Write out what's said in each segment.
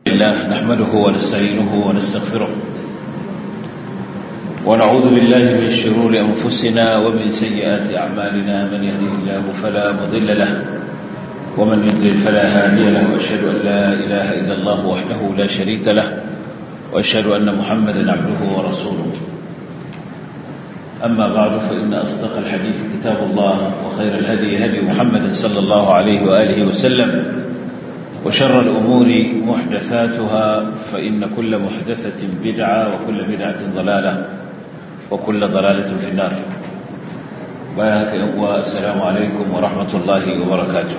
الله نحمده ونستعينه ونستغفره ونعوذ بالله من شرور أنفسنا ومن سيئات أعمالنا من يهده الله فلا مضل له ومن يضلل فلا هادي له وأشهد أن لا إله إلا الله وحده لا شريك له وأشهد أن محمدا عبده ورسوله أما بعد فإن أصدق الحديث كتاب الله وخير الهدي هدي محمد صلى الله عليه وآله وسلم وشر الأمور محدثاتها فإن كل محدثة بدعة وكل بدعة ضلالة وكل ضلالة في النار بارك الله السلام عليكم ورحمة الله وبركاته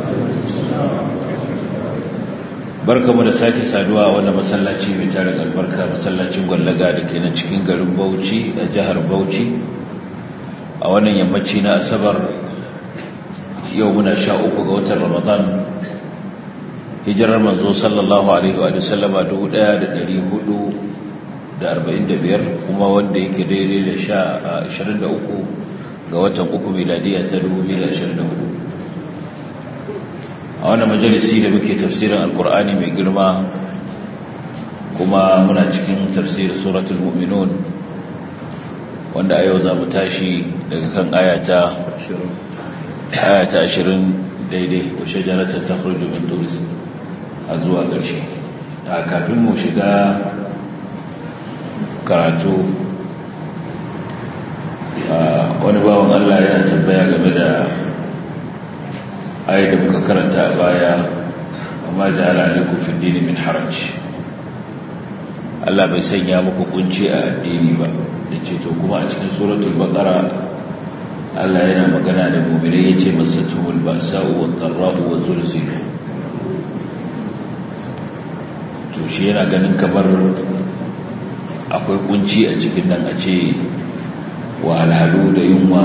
barka mu da sake saduwa wanda masallaci mai tarin albarka masallacin gwallaga da ke nan cikin garin Bauchi a jihar Bauchi a wannan yammaci na asabar yau muna sha uku ga watan Ramadan hijirar manzo sallallahu alaihi wa sallama 1445 kuma wanda yake daidai da sha 23 ga watan uku miladiya ta 2024 a wannan majalisi da muke tafsirin alkur'ani mai girma kuma muna cikin tafsirin suratul mu'minun wanda a yau za mu tashi daga kan ayata ayata 20 daidai wa shajaratar ta min turis a zuwa ƙarshe a kafin mu shiga karatu wani bawan Allah yana tambaya game da ayi da muka karanta a baya amma da alaikum fi dini min haraj Allah bai sanya muku kunci a addini ba da ce to kuma a cikin suratul baqara Allah yana magana da mu'minai yace masatumul ba'sa'u wat dharra'u wa zulzilu to shi yana ganin kamar akwai kunci a cikin nan a ce wahalhalu da yunwa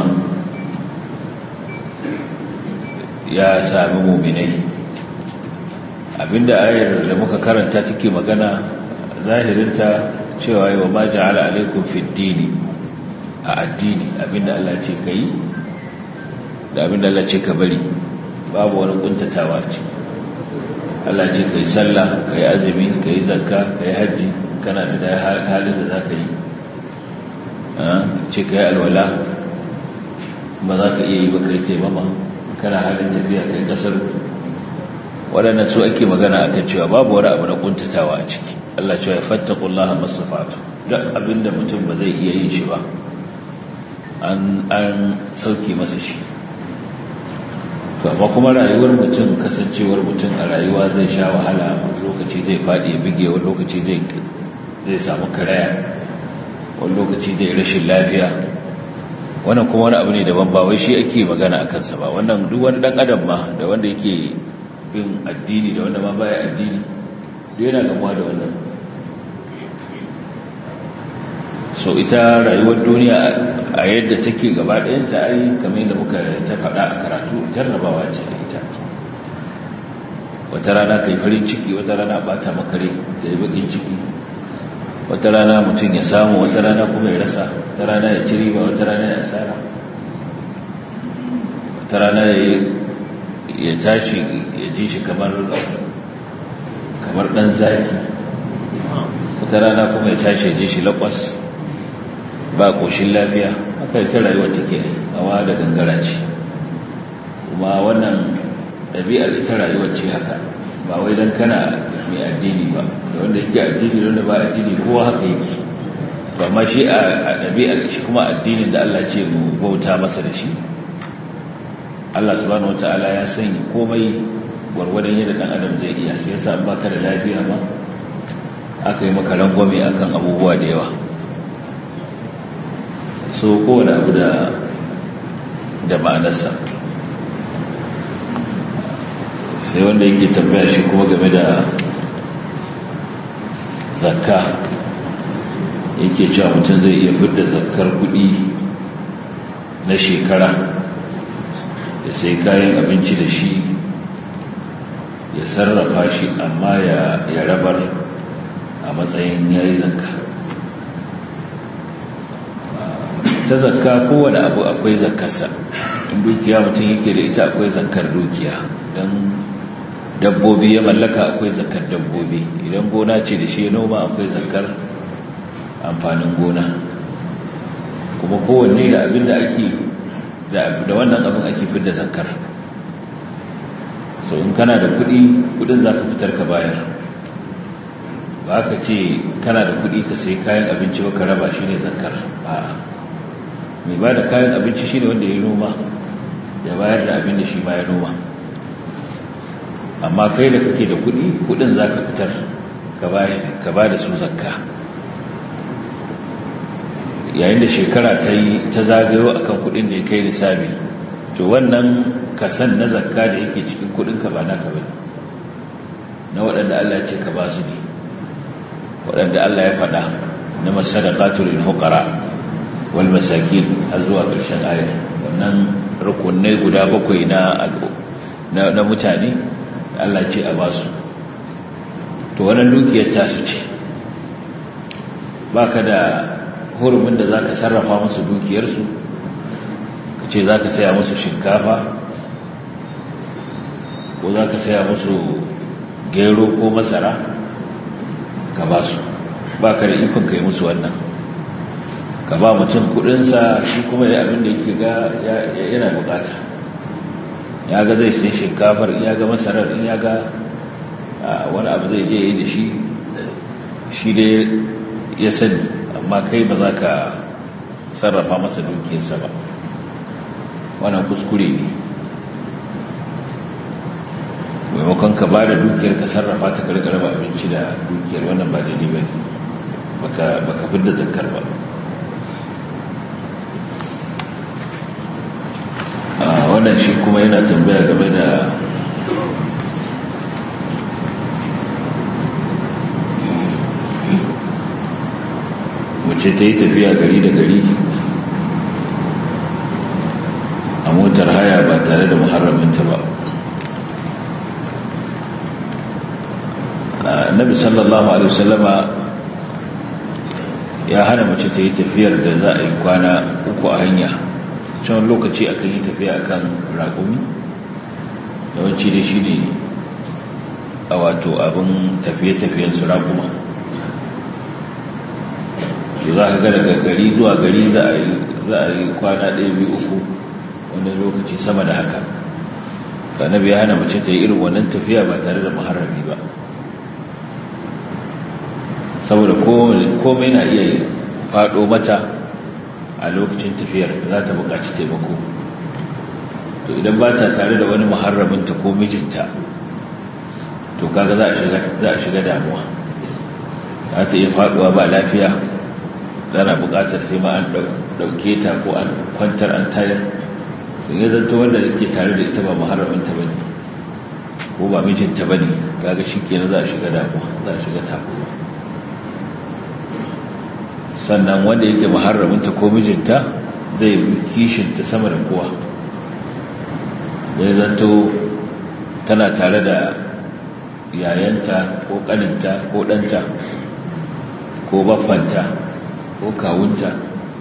ya sami muminai abinda ayar da muka karanta take magana zahirinta cewa yi wa ma ja'ala alaikum fi dini a addini abinda Allah ce ka yi da abinda Allah ce ka bari babu wani kuntatawa ce Allah ce ka yi sallah ka yi azumi ka yi zakka ka yi hajji kana da halin da za ka yi ce ka yi alwala ba za ka iya yi ba ka yi taimama kana halin tafiya ka yi kasar waɗannan su ake magana a kan cewa babu wani abu na ƙuntatawa a ciki Allah cewa ya fattakullaha masafatu duk abinda mutum ba zai iya yin shi ba an sauke masa shi amma kuma rayuwar mutum kasancewar mutum a rayuwa zai sha wahala wani lokaci zai faɗi ya bige wani lokaci zai samu karaya wani lokaci zai rashin lafiya wannan kuma wani abu ne daban ba wai shi ake magana a kansa ba wannan duk wani ɗan adam ma da wanda yake bin addini da wanda ma baya addini duk yana gamuwa da wannan so ita rayuwar duniya a yadda take gaba ɗayanta ai kamar yadda muka ta faɗa a karatu jarrabawa ce da ita wata rana kai farin ciki wata rana bata makare da ya bakin ciki wata rana mutum ya samu wata rana kuma ya rasa wata rana ya ci riba wata rana ya asara wata rana ya tashi ya ji shi kamar kamar ɗan zaki wata rana kuma ya tashi ya ji shi lakwas ba ƙoshin lafiya haka ta rayuwa take hawa da gangara ce kuma wannan ɗabi'ar ita rayuwar ce haka ba wai don kana mai addini ba da wanda yake addini da wanda ba addini kowa haka yake to amma shi a ɗabi'ar shi kuma addinin da Allah ce mu bauta masa da shi Allah subhanahu wataala ya sanya komai gwargwadon yadda ɗan adam zai iya shi yasa ba ka da lafiya ba aka yi maka rangwame akan abubuwa da yawa so kowane abu da da ma'anarsa sai wanda yake tambaya shi kuma game da zakka yake cewa mutum zai iya fidda zakkar kudi na shekara ya sai kayan abinci da shi ya sarrafa shi amma ya rabar a matsayin ya yi zakka ta zakka kowane abu akwai zakkarsa in dukiya mutum yake da ita akwai zakkar dukiya don dabbobi ya mallaka akwai zakar dabbobi idan gona ce da shi ya noma akwai zakar amfanin gona kuma kowanne da abin da ake da wannan abin ake fidda zakar so in kana da kudi kudin za ka fitar ka bayar ba ka ce kana da kudi ka sai kayan abinci ka raba shi ne zakar ba mai ba da kayan abinci shi ne wanda ya noma ya bayar da abin da shi ma ya noma amma kai da kake da kudi kudin za ka fitar ka ba da su zakka yayin da shekara ta yi ta zagayo akan kudin da ya kai lissabi to wannan kasan na zakka da yake cikin kudinka ba naka ba na waɗanda Allah ya ce ka ba su ne waɗanda Allah ya faɗa na masadaqatu lil fuqara wal masakin har zuwa ƙarshen ayar wannan rukunai guda bakwai na na mutane Allah ce a ba su to wannan dukiyar ta su ce baka da hurumin da zaka sarrafa musu dukiyarsu ka ce zaka saya musu shinkafa ko zaka saya musu gero ko masara ka ba su ba ka da ikon ka yi musu wannan ka ba mutum kudinsa shi kuma ya abin da yake ga yana bukata ya ga zai sai shinkafar ya ga masarar in ya ga wani abu zai je yi da shi shi dai ya sani amma kai ba za ka sarrafa masa dukiyarsa ba wannan kuskure ne maimakon ka ba da dukiyar ka sarrafa ta karkar ba abinci da dukiyar wannan ba daidai ba ne baka fidda zakar ba wannan shi kuma yana tambaya game da mace ta yi tafiya gari da gari a motar haya ba tare da muharraminta ba nabi sallallahu alaihi wasallama ya hana mace ta yi tafiyar da za a yi kwana uku a hanya can lokaci akan yi tafiya akan raƙumi yawanci da shi ne a wato abin tafiye-tafiyen su raƙuma shi za ka ga daga gari zuwa gari za a yi kwana ɗaya biyu uku wani lokaci sama da haka annabi ya hana mace ta yi irin wannan tafiya ba tare da muharrami ba saboda komai na iya faɗo mata a lokacin tafiyar za ta buƙaci taimako to idan ba ta tare da wani muharraminta ko mijinta to kaga za a shiga damuwa za ta iya faɗuwa ba lafiya tana buƙatar sai ma an ɗauke ta ko an kwantar an tayar in ya zanto wanda yake tare da ita ba muharraminta ba ne ko ba mijinta ba ne kaga shi kenan za a shiga damuwa za a shiga takuwa sannan wanda yake muharraminta ko mijinta zai kishinta sama da kowa zai zanto tana tare da yayanta ko kaninta ko ɗanta ko baffanta ko kawunta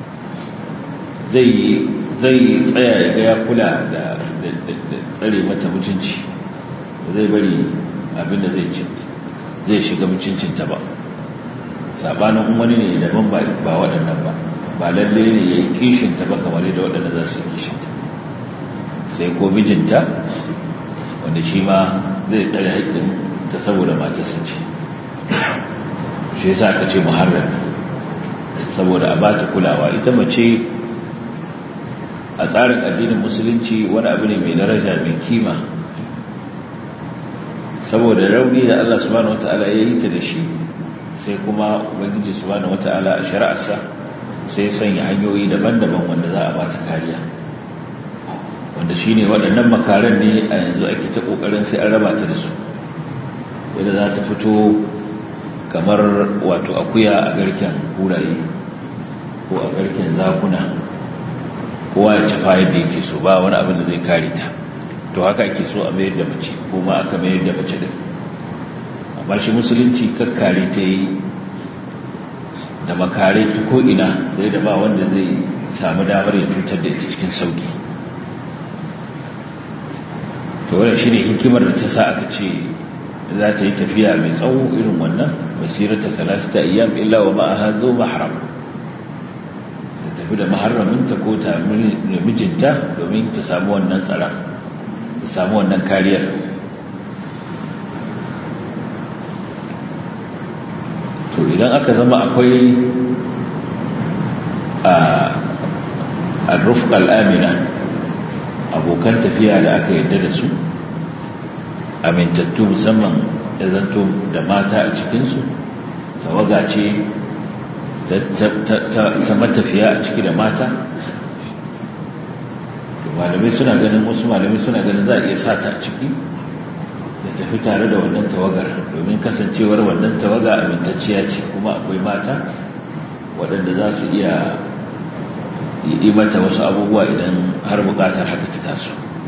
zai tsaya ya ga ya kula da tsare mata mutunci zai bari abinda zai shiga mutuncinta ba sabanin wani ne daban ba waɗannan ba ba lalle ne ya yi kishinta ba kamar da waɗanda za su yi kishinta sai ko mijinta wanda shi ma zai tsare haƙƙin ta saboda matarsa ce shi yasa aka ce muharrami saboda a bata kulawa ita mace a tsarin addinin musulunci wani abu ne mai daraja mai kima saboda rauni da Allah subhanahu wataala ya yi ta da shi sai kuma ubangiji subhanahu wataala a shari'arsa sai sanya hanyoyi daban-daban wanda za a bata kariya wanda shine waɗannan makaran ne a yanzu ake ta kokarin sai an raba ta da su yadda za ta fito kamar wato akuya a garken kuraye ko a garken zakuna kowa ya cafa yadda yake so ba wani abin da zai kare ta to haka ake so a mayar da mace ko ma aka mayar da mace din amma shi musulunci kakkare ta yi da makare ta ko'ina zai da ba wanda zai samu damar ya cutar da ita cikin sauki to wadda shi ne hikimar da ta sa aka ce za ta yi tafiya mai tsawo irin wannan masirata talata ayyam illa wa ma'aha zo mahram ta tafi da maharaminta ko ta mijinta domin ta samu wannan tsara ta samu wannan kariyar to idan aka zama akwai a rufka al'amina abokan tafiya da aka yadda da su amintattu musamman ya zanto da mata a cikinsu tawaga ce ta matafiya a ciki da mata malamai suna ganin wasu malamai suna ganin za a iya sata a ciki da tafi tare da wannan tawagar domin kasancewar wannan tawaga amintacciya ce kuma akwai mata waɗanda za su iya yi mata wasu abubuwa idan har buƙatar haka ta taso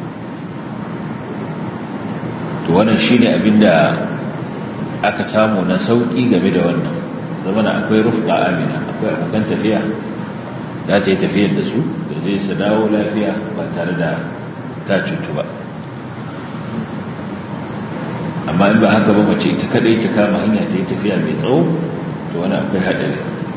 to wannan shine abinda aka samu na sauƙi game da wannan zamana akwai rufqa amina akwai abokan tafiya da ta yi tafiyar da su da zai su dawo lafiya ba tare da ta cutu ba amma in ba haka ba mace ita kadai ta kama hanya ta yi tafiya mai tsawo to wani akwai haɗari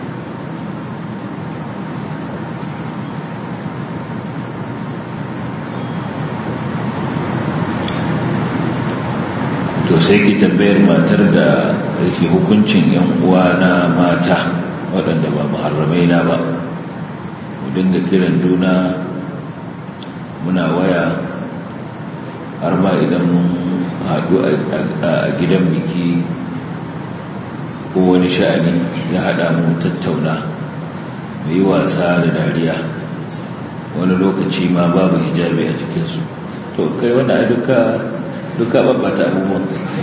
to sai ki tambayar matar da yake hukuncin yan uwa na mata waɗanda ba muharramai na ba mu dinga kiran juna muna waya har ma idan mun haɗu a gidan biki ko wani sha'ani ya haɗa mu tattauna mu yi wasa da dariya wani lokaci ma babu hijabi a cikinsu to kai wani duka duka babbata abubuwan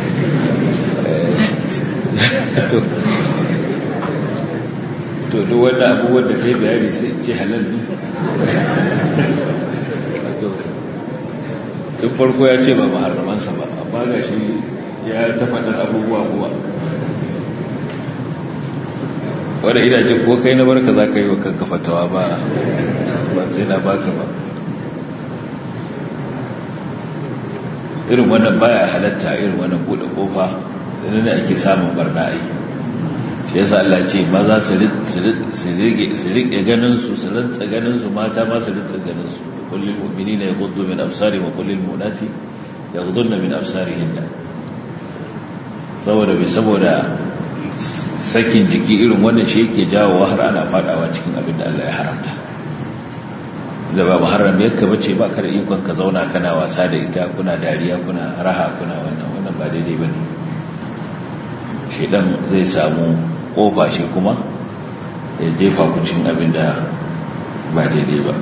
to duk wanda abubuwan da zai bayani sai ce halal ne tun farko ya ce ba maharramansa ba amma ga shi ya ta faɗar abubuwa kuma wadda ina jin ko kai na barka za ka yi wa kanka fatawa ba ba sai na baka ba irin wannan baya halatta irin wannan bude kofa da ake samun barna aiki shi yasa Allah ce maza su rike ganin su su rantsa ganin su mata ma su rantsa ganin su kullul mu'minina yaghuddu min absarihim wa kullul mu'minati yaghudduna min absarihinna saboda bai saboda sakin jiki irin wannan shi yake jawo har ana fadawa cikin abin da Allah ya haramta da ba muharram yakka bace ba kada ikon ka zauna kana wasa da ita kuna dariya kuna raha kuna wannan wannan ba daidai bane shedan zai samu kofa shi kuma ya jefa ku cikin abin da ba daidai ba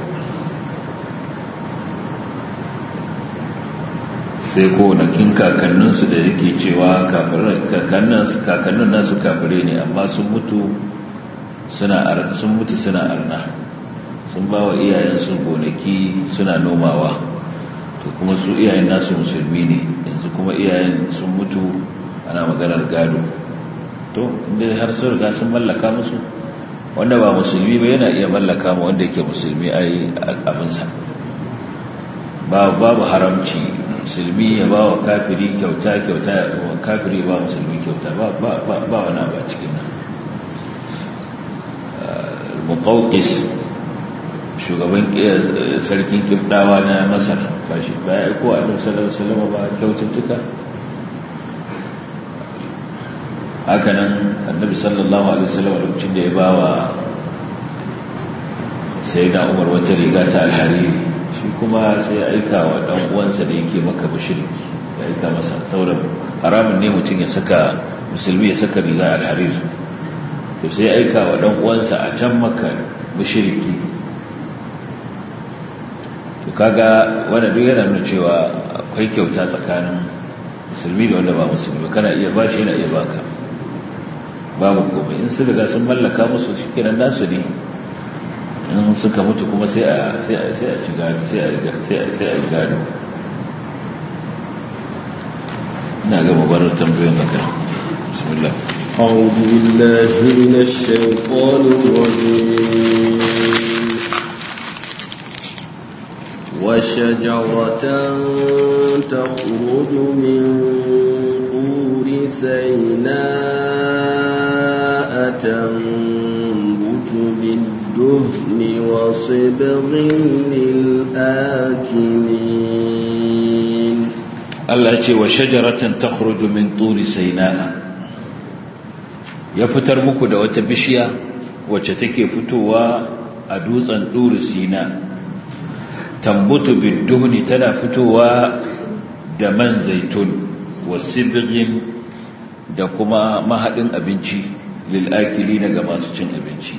sai konakin kakanninsu da yake cewa kakannin nasu kafire ne amma sun mutu suna arna sun ba wa iyayensu gonaki suna nomawa to kuma su iyayen nasu musulmi ne yanzu kuma iyayen sun mutu ana maganar gado to inda har sun riga sun mallaka musu wanda ba musulmi ba yana iya mallaka ma wanda yake musulmi ai abinsa babu haramci musulmi ya ba wa kafiri kyauta kyauta kafiri ba musulmi kyauta ba wani abu a cikin nan muƙauƙis shugaban sarkin kibdawa na masar ba shi ba ya aiko a sallallahu salama ba kyaututtuka hakanan annabi sallallahu alaihi wasallam lokacin da ya ba wa sai da umar wata riga ta alhariri shi kuma sai ya aika wa dan uwansa da yake maka mushriki ya aika masa saboda haramun ne mutum ya saka musulmi ya saka riga alhariri to sai ya aika wa dan uwansa a can maka mushriki to kaga wanda duk yana nuna cewa akwai kyauta tsakanin musulmi da wanda ba musulmi kana iya bashi yana iya baka babu komai in su riga sun mallaka musu shi kenan nasu ne in suka mutu kuma sai a sai a sai a ci gado sai a sai a sai a gado ina ga mubarar tambayoyin baka bismillah أعوذ بالله من الشيطان الرجيم وشجرة تخرج من طور سيناء تنبت بالدهن وصبغ للآكلين Allah ce wa shajaratan takhruju min turi sayna ya fitar muku da wata bishiya wacce take fitowa a dutsen turi sina tambutu biduhni tana fitowa da man zaitun wasibghin da kuma mahadin abinci lil akilina ga masu cin abinci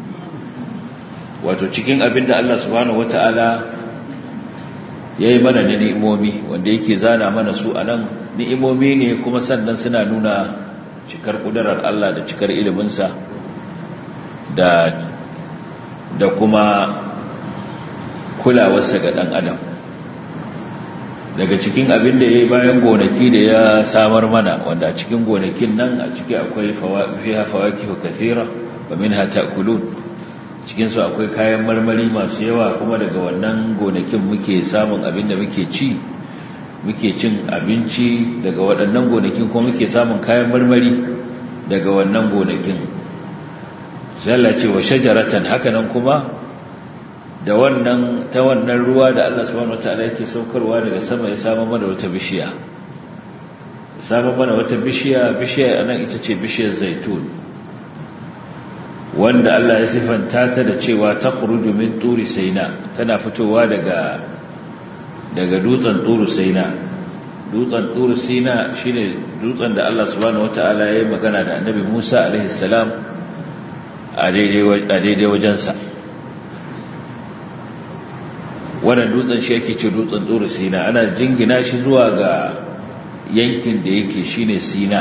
wato cikin abinda Allah subhanahu wataala ya yi mana na ni'imomi wanda yake zana mana su a nan ni'imomi ne kuma sannan suna nuna cikar ƙudurar Allah da cikar iliminsa da da kuma kulawarsa ga ɗan adam daga cikin abin da ya yi bayan gonaki da ya samar mana wanda a cikin gonakin nan a ciki akwai fiha fawakihu kathira wa minha ta'kulun cikinsu akwai kayan marmari masu yawa kuma daga wannan gonakin muke samun abin da muke ci muke cin abinci daga waɗannan gonakin kuma muke samun kayan marmari daga wannan gonakin zalla ce wa shajaratan hakanan kuma da wannan ta wannan ruwa da Allah subhanahu wataala yake saukarwa daga sama ya samu mana wata bishiya ya samu mana wata bishiya bishiya anan ita ce bishiyar zaitun wanda Allah ya sifanta ta da cewa ta khuruju min turi saina tana fitowa daga daga dutsen turu saina dutsen turu saina shine dutsen da Allah subhanahu wataala ya yi magana da Annabi Musa alaihi salam a daidai a daidai wajensa wannan dutsen shi yake ce dutsen turu saina ana jingina shi zuwa ga yankin da yake shine Sina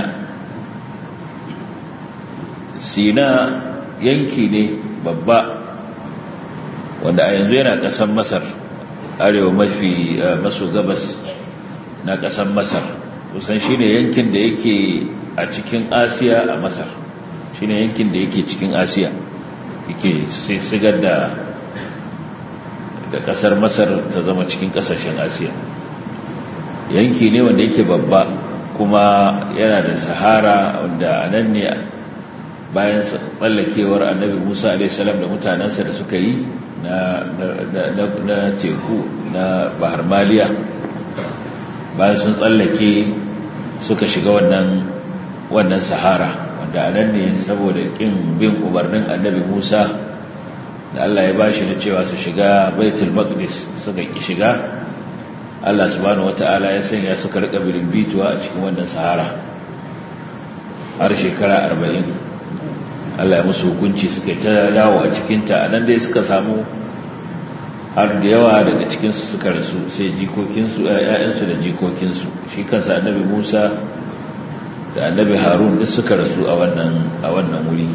Sina yanki ne babba wanda a yanzu yana ƙasar masar arewa mafi maso gabas na ƙasar masar kusan shi ne yankin da yake a cikin asiya a masar shi ne yankin da yake cikin asiya yake sigar da da ƙasar masar ta zama cikin ƙasashen asiya yanki ne wanda yake babba kuma yana da sahara wanda a nan ne bayan tsallakewar annabi musa alaihissalam da mutanensa da suka yi na teku na bahar maliya bayan sun tsallake suka shiga wannan wannan sahara wanda a nan ne saboda ƙin bin umarnin annabi musa da allah ya ba shi na cewa su shiga baitul maqdis suka ƙi shiga allah subhanahu wata'ala ya sanya suka rika bituwa a cikin wannan sahara har shekara arba'in Allah ya musu hukunci suka ta yawo a cikinta a nan dai suka samu har da yawa daga cikinsu suka rasu sai jikokinsu ‘ya'yansu da jikokinsu shi kansa annabi musa da annabi harun duk suka rasu a wannan wuri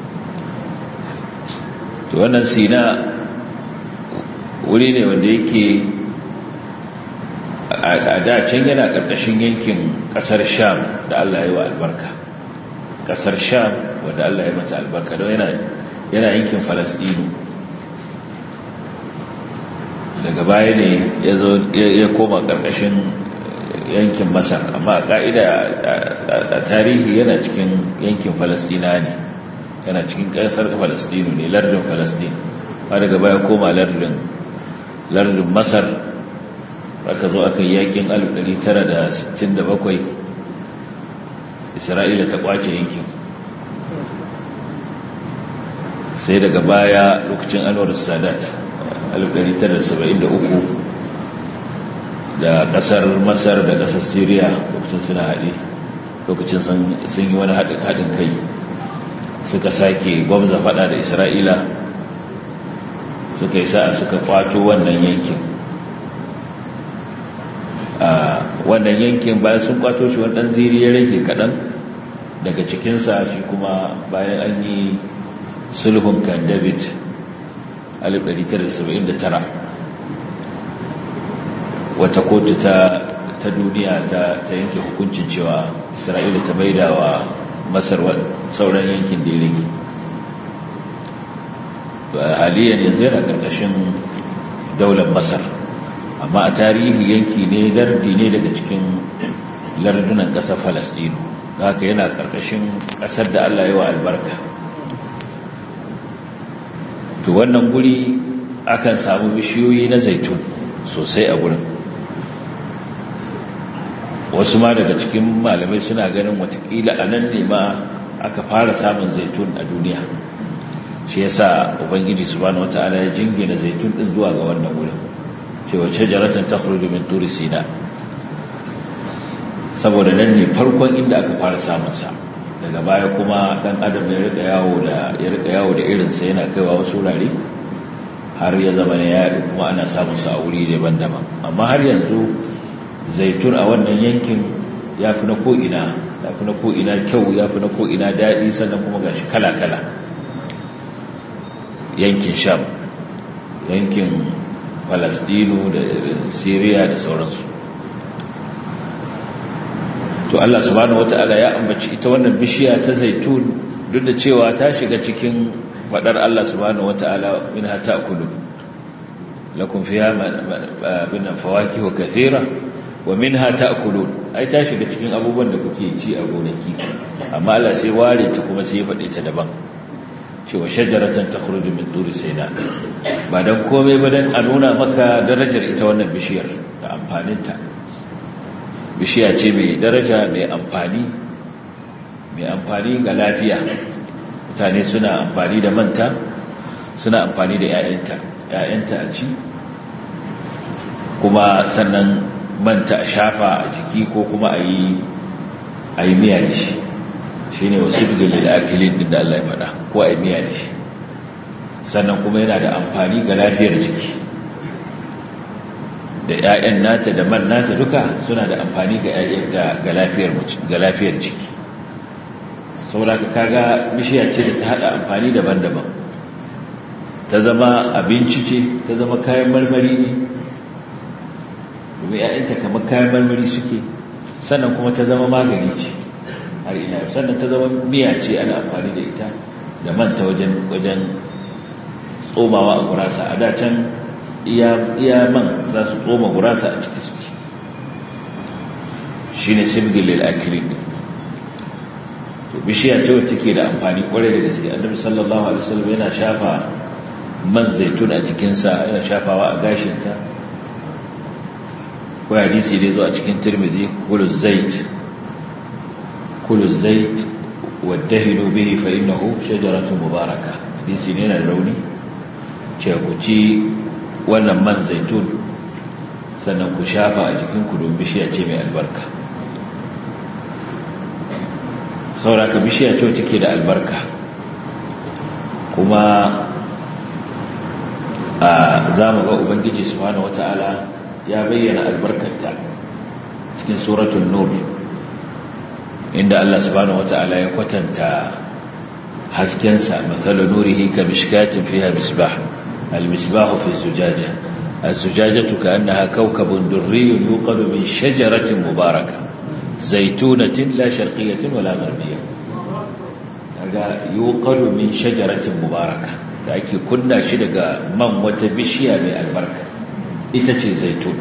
to wannan sina wuri ne wanda yake a da can yana ƙarƙashin yankin ƙasar sham da Allah ya yi wa albarka kasar sham wadda Allah ya mata albarka don yana yankin falastinu daga baya ne ya koma karkashin yankin masar amma a ka'ida a tarihi yana cikin yankin falastina ne yana cikin kasar falastinu ne lardin falastin ma daga baya koma lardin lardin masar aka zo aka yi yakin 1967 isra'ila ta kwace yankin sai daga baya lokacin anwar sadat 1973 da kasar masar da kasar syria lokacin suna haɗe lokacin sun yi wani haɗin kai suka sake gwamza faɗa da isra'ila suka yi sa'a suka kwato wannan yankin wannan yankin bayan sun kwato shi wannan ziri ya rage kaɗan daga cikinsa shi kuma bayan an yi sulhun kan david 1979 wata kotu ta ta duniya ta ta yanke hukuncin cewa isra'ila ta maida wa masar sauran yankin da ya rage haliyan yanzu yana ƙarƙashin daular masar amma a tarihi yanki ne lardi ne daga cikin lardunan ƙasar falastinu haka yana ƙarƙashin ƙasar da Allah yi wa albarka to wannan guri akan samu bishiyoyi na zaitun sosai a gurin wasu ma daga cikin malamai suna ganin watakila a nan ne ma aka fara samun zaitun a duniya shi yasa ubangiji subhanahu wataala ya jingina zaitun din zuwa ga wannan wurin cewa shajaratan takhruju min turi sina saboda nan ne farkon inda aka fara samun sa daga baya kuma dan adam ya rika yawo da ya rika yawo da irin sa yana kaiwa wasu wurare har ya zama ne ya kuma ana samun sa a wuri daban-daban amma har yanzu zaitun a wannan yankin ya fi na ko'ina ya fi na ko'ina kyau ya fi na ko'ina daɗi sannan kuma ga shi kala-kala yankin sham yankin falasdino da syria da sauransu to allah subhanahu wata'ala ya ambaci ita wannan bishiya ta zaitun duk da cewa ta shiga cikin faɗar allah subhanahu wata'ala min hata kudu lakum fiya bin fawaki wa kathira wa minha ta'kulun ai ta shiga cikin abubuwan da kuke ci a gonaki amma Allah sai ware ta kuma sai ya fade ta daban cewa shajaratan takhruju min turi sayna ba dan komai ba dan a nuna maka darajar ita wannan bishiyar da amfanin ta bishiya ce mai daraja mai amfani mai amfani ga lafiya mutane suna amfani da manta suna amfani da 'ya'yanta 'ya'yanta a ci kuma sannan manta a shafa a jiki ko kuma a yi a yi miya da shi shi ne wasu galil akilin din da Allah ya faɗa ko a yi miya da shi sannan kuma yana da amfani ga lafiyar jiki da 'ya'yan nata da man nata duka suna da amfani ga lafiyar jiki saboda ka kaga bishiya ce da ta haɗa amfani daban-daban ta zama abinci ce ta zama kayan marmari ne domin ‘ya'yanta kamar kayan marmari suke sannan kuma ta zama magani ce har ina sannan ta zama miya ce ana amfani da ita da manta wajen wajen tsomawa a gurasa a dacen iya man za su tsoma gurasa a ciki suke shi ne simgilil akirin ne to bishiya ce wacce ke da amfani kwarai da gaske annabi sallallahu alaihi wasallam yana shafa man zaitun a jikinsa yana shafawa a gashinta ko hadisi dai zo a cikin tirmidhi kulu zait kulu zait wadahinu bihi fa innahu shajaratun mubaraka hadisi ne na rauni ce ku ci wannan man zaitun sannan ku shafa a jikin ku don bishiya ce mai albarka sauraka bishiya ce wacce ke da albarka kuma a za mu ga ubangiji subhanahu wata'ala ya bayyana albarkarta cikin suratul nur inda Allah subhanahu wata'ala ya kwatanta haskensa mathalu nurihi ka mishkatin fiha misbah al-misbah fi zujaja az-zujajatu ka'annaha kawkabun durriyyun yuqadu min shajaratin mubarakah zaytunatin la sharqiyyatin wala gharbiyya kaga yuqadu min shajaratin mubarakah da ake kunna shi daga man wata bishiya mai albarka ita ce zaitun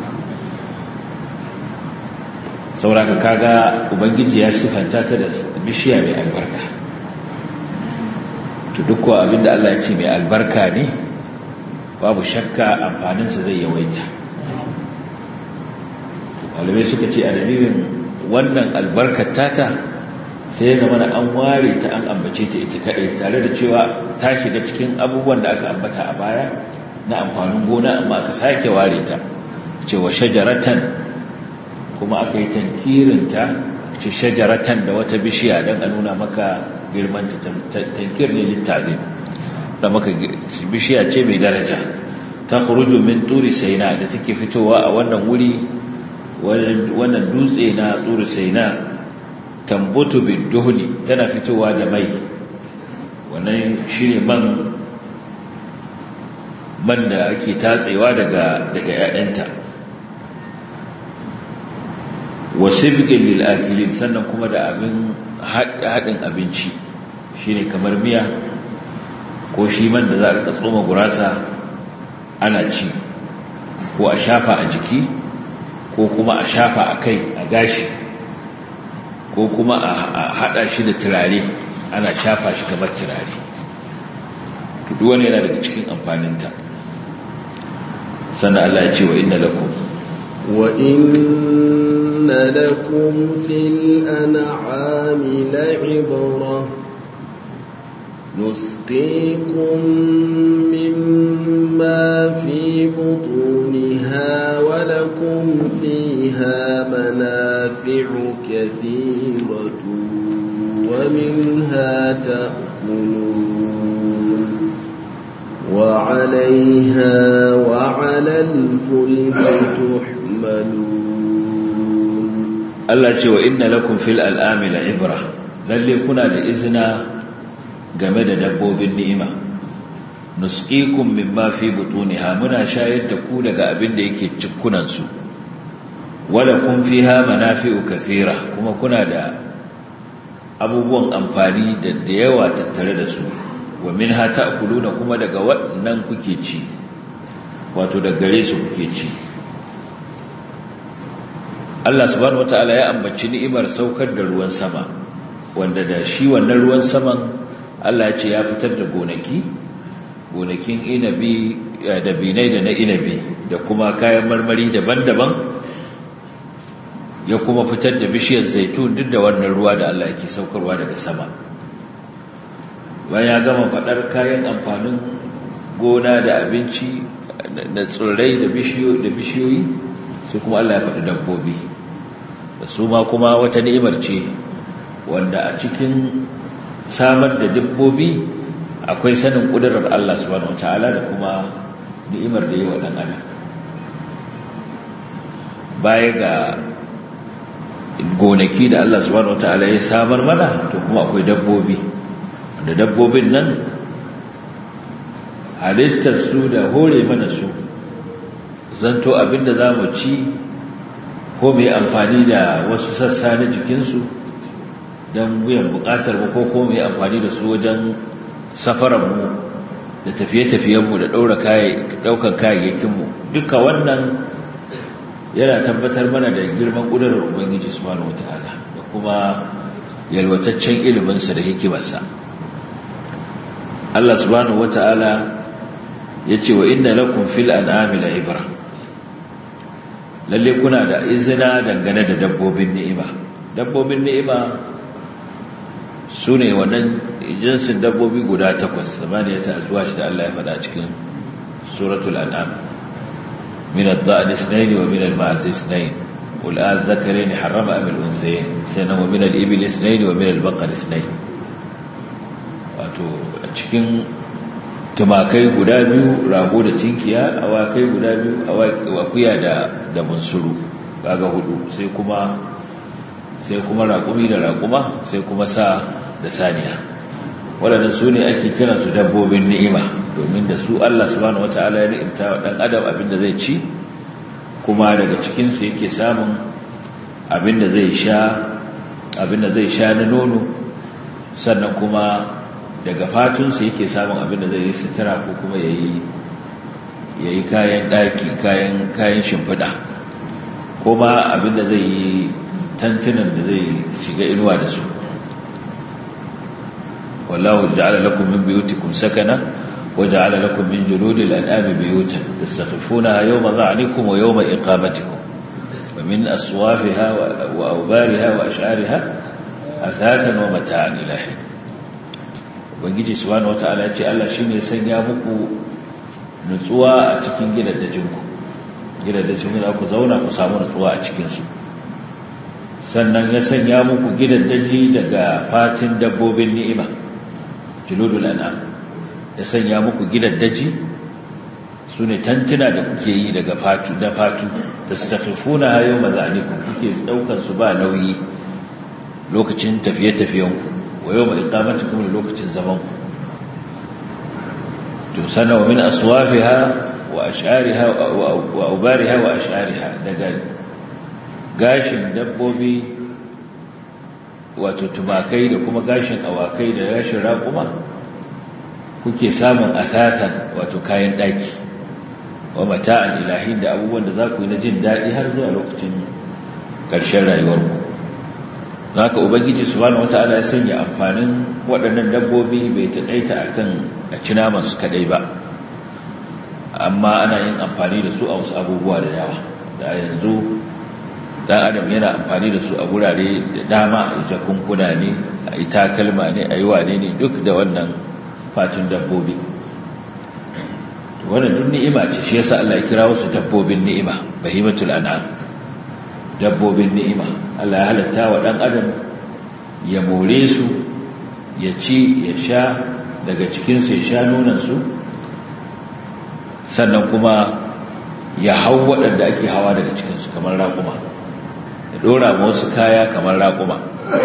sauraka kaga ubangiji ya sifanta ta da bishiya mai albarka to duk kuwa abinda Allah ya ce mai albarka ne babu shakka amfaninsa zai yawaita malamai suka ce a dalilin wannan albarkar tata sai ya zama an ware ta an ambace ta ita kaɗai tare da cewa ta shiga cikin abubuwan da aka ambata a baya na amfanin gona amma aka sake ware ta cewa shajaratan kuma aka yi tankirinta ce shajaratan da wata bishiya don a nuna maka girmanta tankir ne littazin da maka bishiya ce mai daraja ta khuruju min turi saina da take fitowa a wannan wuri wannan dutse na turi saina tambutu biduhni tana fitowa da mai wannan shine man man da ake tatsewa daga daga ƴaƴanta wasibqin lil akilin sannan kuma da abin hadin abinci shine kamar miya ko shi man da za a rika tsoma gurasa ana ci ko a shafa a jiki ko kuma a shafa a kai a gashi ko kuma a hada shi da turare ana shafa shi kamar turare tudu wani yana daga cikin amfaninta sannan Allah ya ce wa inna lakum wa inna lakum fil an'ami la'ibra نسقيكم مما في بطونها ولكم فيها منافع كثيرة ومنها تأكلون وعليها وعلى الفلك تحملون الله جوا إن لكم في الألآم لعبرة للي كنا لإذنا game da dabbobin ni'ima nusqikum mimma fi butuniha muna shayar da ku daga abin da yake cikkunan su wala kun fiha manafi'u kathira kuma kuna da abubuwan amfani da da yawa tattare da su wa minha ta'kuluna kuma daga waɗannan kuke ci wato da gare su kuke ci Allah subhanahu wataala ya ambaci ni'imar saukar da ruwan sama wanda da shi wannan ruwan saman Allah ce ya fitar da gonaki gonakin inabi da binai da na inabi da kuma kayan marmari daban-daban ya kuma fitar da bishiyar zaitun duk da wannan ruwa da Allah yake saukarwa daga sama bayan ya gama faɗar kayan amfanin gona da abinci da tsirrai da bishiyoyi sai kuma Allah ya faɗi dabbobi da su ma kuma wata ni'imar ce wanda a cikin samar da dabbobi akwai sanin ƙudurar Allah subhanahu wata'ala da kuma ni'imar da yi wa ɗan adam baya ga gonaki da Allah subhanahu wata'ala ya samar mana to kuma akwai dabbobi da dabbobin nan halittar su da hore mana su zanto abinda za mu ci ko mai amfani da wasu sassa na jikinsu don biyan bukatar mu ko ko mai amfani da su wajen safararmu da tafiye-tafiyenmu da ɗaukan kayayyakinmu duka wannan yana tabbatar mana da girman ƙudurar ubangiji subhanahu wata'ala da kuma yalwataccen iliminsa da hikimarsa Allah subhanahu wata'ala ya ce wa inna lakum fil an'ami la ibra lalle kuna da izina dangane da dabbobin ni'ima dabbobin ni'ima su ne wannan jinsin dabbobi guda takwas zamaniya ta azuwa shi da Allah ya faɗa cikin suratul an'am min ad-da'n ithnayn wa min al-ma'z ithnayn qul adh-dhakarayn harrama am al-unthayayn sayna wa min al-ibil ithnayn wa min al-baqar ithnayn wato a cikin tumakai guda biyu rago da tinkiya awakai guda biyu akuya da da bunsuru kaga hudu sai kuma sai kuma raƙumi da raƙuma sai kuma sa da saniya waɗannan su ne ake kiran su dabbobin ni'ima domin da su Allah subhanahu wataala ya ni'imta wa ɗan adam abin da zai ci kuma daga cikin su yake samun abin da zai sha abin da zai sha na nono sannan kuma daga fatunsu yake samun abin da zai yi sutura ko kuma ya yi kayan ɗaki kayan shimfiɗa ko ma abin da zai yi tantunan da zai shiga inuwa da su wallahu ja'ala lakum min buyutikum sakana wa ja'ala lakum min juludil an'ami buyutan tastakhifunaha yawma dha'nikum wa yawma iqamatikum wa min aswafiha wa awbariha wa ash'ariha athathan wa mata'an ila hin ubangiji subhanahu wata'ala ce Allah shine sanya muku nutsuwa a cikin gidaddajinku gidaddajin da ku zauna ku samu nutsuwa a cikin su sannan ya sanya muku gidaddaji daga fatin dabbobin ni'ima juludul an'am ya sanya muku gidaddaji sune tantuna da kuke yi daga fatu da fatu tastakhifuna yawma zalikum kuke daukan su ba nauyi lokacin tafiye-tafiyenku wa yau mai ikamatikum da lokacin zamanku to sana wa min aswafiha wa ash'ariha wa ubariha wa ash'ariha daga gashin dabbobi wato tumakai da kuma gashin awakai da gashin raƙuma kuke samun asasan wato kayan ɗaki wa mata'an ilahin da abubuwan da za ku yi na jin daɗi har zuwa lokacin ƙarshen rayuwarku haka ubangiji subhanahu wata'ala ya sanya amfanin waɗannan dabbobi bai taƙaita akan a ci naman su kadai ba amma ana yin amfani da su a wasu abubuwa da yawa da yanzu dan adam yana amfani da su a gurare da dama a jakunkuna ne a yi takalma ne a yi wane ne duk da wannan fatin dabbobi wannan duk ni'ima ce shi yasa Allah ya kira wasu dabbobin ni'ima bahimatul an'am dabbobin ni'ima Allah ya halatta wa dan adam ya more su ya ci ya sha daga cikin su ya sha nonan su sannan kuma ya hau waɗanda ake hawa daga cikin su kamar raƙuma ya dora ma wasu kaya kamar raƙuma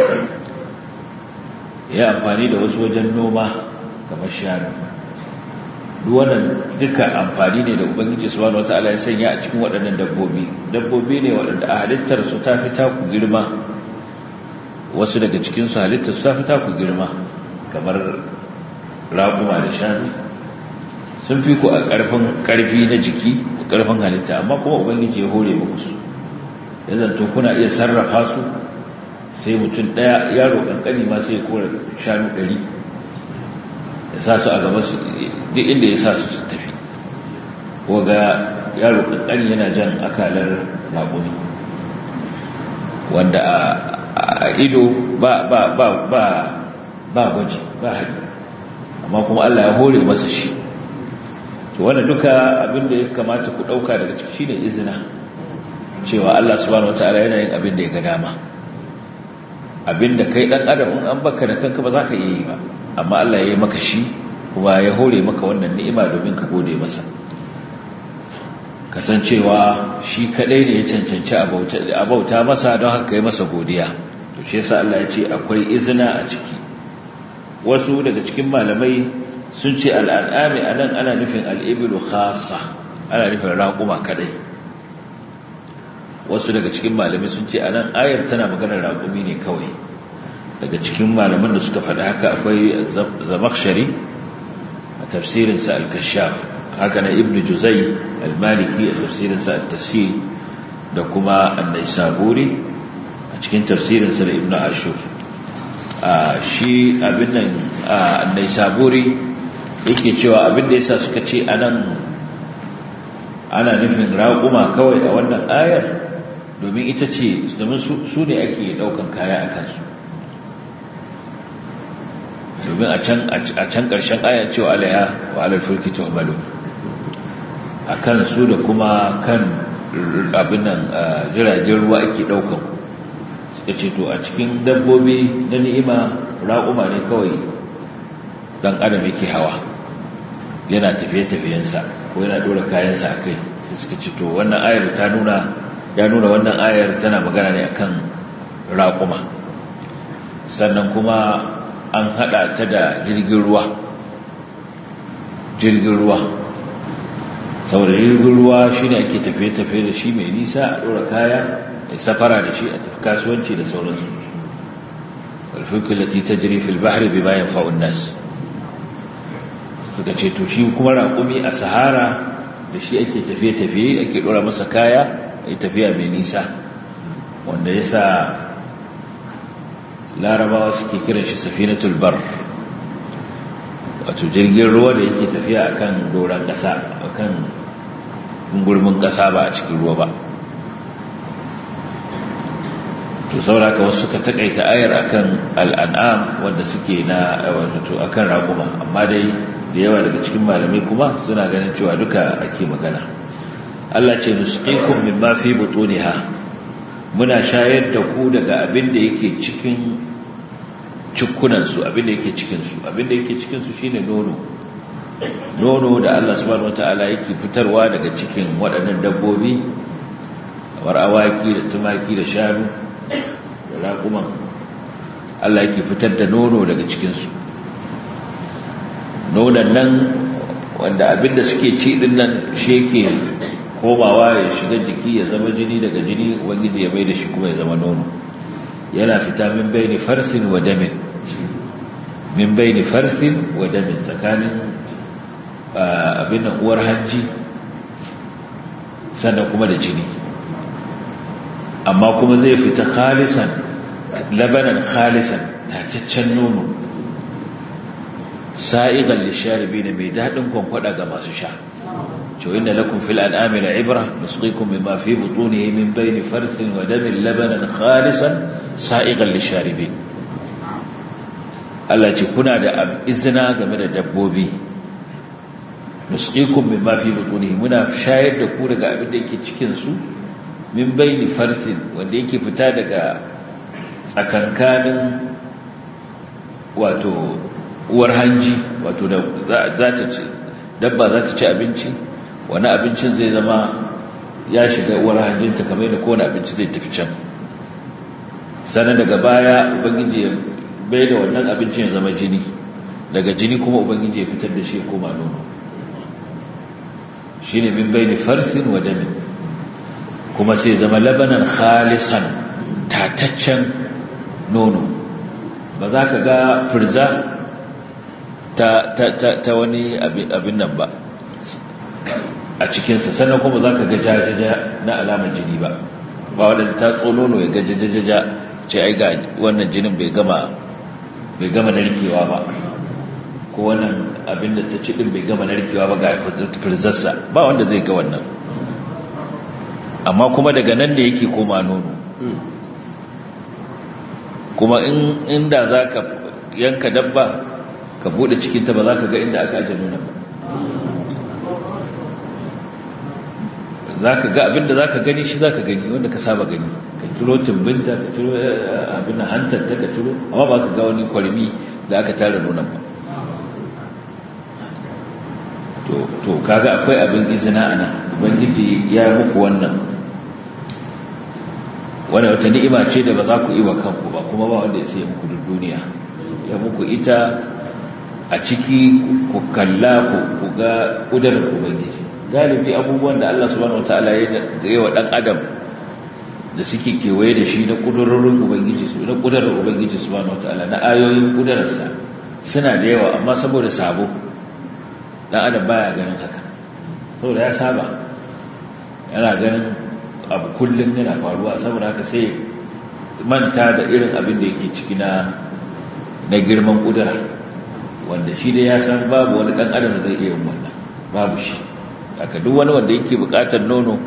ya amfani da wasu wajen noma kamar shanu duk wannan duka amfani ne da ubangiji subhanahu wataala ya sanya a cikin waɗannan dabbobi dabbobi ne waɗanda a halittar su ta fi taku girma wasu daga cikin su halittar su ta fi taku girma kamar raƙuma da shanu sun fi ku a ƙarfin ƙarfi na jiki da ƙarfin halitta amma kuma ubangiji ya hore muku su ya zanto kuna iya sarrafa su sai mutum ɗaya yaro ƙanƙani ma sai ya kora shanu ɗari ya sa su a gaba su duk inda ya sa su su tafi ko ga yaro ƙanƙani yana jan akalar raƙumi wanda a ido ba ba ba ba ba gwaji ba haɗi amma kuma Allah ya hore masa shi to wannan duka abinda ya kamata ku ɗauka daga ciki shine izina cewa Allah subhanahu wataala yana yin abin da ya ga dama abinda kai dan adam in an baka da kanka ba za ka iya yi ba amma Allah ya yi maka shi kuma ya hore maka wannan ni'ima domin ka gode masa kasancewa shi kadai ne ya cancanci a bauta masa don haka yi masa godiya to shi yasa Allah ya ce akwai izina a ciki wasu daga cikin malamai sun ce al'an'ami anan ana nufin al'ibilu khassa ana nufin raƙuma kadai wasu daga cikin malamai sun ce anan ayar tana maganar raƙumi ne kawai daga cikin malaman da suka faɗi haka akwai zamakshari a tafsirinsa al-kashaf haka na ibn juzai al-maliki a tafsirinsa al-tasir da kuma annai saburi a cikin tafsirinsa da ibn ashur shi abin nan annai saburi yake cewa abin da yasa suka ce anan ana nufin raƙuma kawai a wannan ayar domin ita ce domin su ne ake ɗaukan kaya a kansu domin a can ƙarshen ayan cewa alaiha wa alal fulki tuhmalu a kan su da kuma kan abin nan jiragen ruwa ake ɗaukan suka ce to a cikin dabbobi na ni'ima raƙuma ne kawai ɗan adam yake hawa yana tafiye-tafiyensa ko yana ɗora kayansa a kai sai suka ce to wannan ayar ta nuna ya nuna wannan ayar tana magana ne akan raƙuma sannan kuma an hada ta da jirgin ruwa jirgin ruwa saboda jirgin ruwa shine ake tafiye-tafiye da shi mai nisa a ɗora kaya a safara da shi a tafi kasuwanci da sauransu alfikul lati tajri fil bahri bima yanfa'un nas suka ce to shi kuma raƙumi a sahara da shi ake tafiye-tafiye ake ɗora masa kaya a tafiya mai nisa wanda ya sa larabawa suke kiran shi safinatul bar wato jirgin ruwa da yake tafiya akan doron ƙasa akan gurmin ƙasa ba a cikin ruwa ba to sauraka wasu suka takaita ayar akan al'an'am wanda suke na wato akan raƙuma amma dai da yawa daga cikin malamai kuma suna ganin cewa duka ake magana Allah ce nusqikum mimma fi butuniha muna shayar da ku daga abin da yake cikin cikunan su abin da yake cikin su abin da yake cikin su shine nono nono da Allah subhanahu wataala yake fitarwa daga cikin waɗannan dabbobi kamar awaki da tumaki da shanu da raƙuman Allah yake fitar da nono daga cikin su nonon nan wanda abin da suke ci din nan shi yake komawa ya shiga jiki ya zama jini daga jini ubangiji ya mai da shi kuma ya zama nono yana fita min bayni farsin wa damin min bayni farsin wa damin tsakanin abin nan uwar hanji sannan kuma da jini amma kuma zai fita khalisan labanan khalisan tacaccen nono sa'igan lisharibi ne mai daɗin kwankwada ga masu sha cewa inda lakum fil an'ami ibra nusqikum mimma fi butunihi min bayni farthin wa damin labanan khalisan sa'igan lisharibin Allah ce kuna da izina game da dabbobi nusqikum mimma fi butunihi muna shayar da ku daga abin da yake cikin su min bayni farthin wanda yake fita daga tsakankanin wato uwar hanji wato da za ta ci dabba za ta ci abinci wani abincin zai zama ya shiga uwar hanjinta kamar yadda kowane abinci zai tafi can sannan daga baya ubangiji ya bai da wannan abincin ya zama jini daga jini kuma ubangiji ya fitar da shi ya koma nono shi ne min bai ni farsin wa damin kuma sai zama labanan khalisan tataccen nono ba za ka ga firza ta, ta, ta, ta wani abin nan ba a cikinsa sannan kuma za ka ga jajaja na alamar jini ba ba wadanda ta tsolono ya ga jajajaja ce ai ga wannan jinin bai gama bai gama narkewa ba ko wannan abin da ta ci din bai gama narkewa ba ga firzarsa ba wanda zai ga wannan amma kuma daga nan ne yake koma nono kuma in inda za ka yanka dabba ka bude cikinta ba za ka ga inda aka ajiye nonon ba za ka ga abinda za ka gani shi za ka gani wanda ka saba gani ka ciro tumbinta ka ciro abin hantarta ka ciro amma ba ka ga wani kwarmi da aka tara nonon ba to kaga akwai abin izina a nan ubangiji ya muku wannan wadda wata ni'ima ce da ba za ku yi wa kanku ba kuma ba wanda ya sai muku duk duniya ya muku ita a ciki ku kalla ku ga ƙudurar ubangiji galibi abubuwan da Allah subhanahu wataala ya yi wa dan adam da suke kewaye da shi na kudurorin ubangiji su na kudurar ubangiji subhanahu wataala na ayoyin kudurarsa suna da yawa amma saboda sabo dan adam baya ganin haka saboda ya saba yana ganin abu kullum yana faruwa saboda haka sai manta da irin abin da yake ciki na na girman kudura wanda shi dai ya san babu wani dan adam da zai iya yin wannan babu shi haka duk wani wanda yake bukatar nono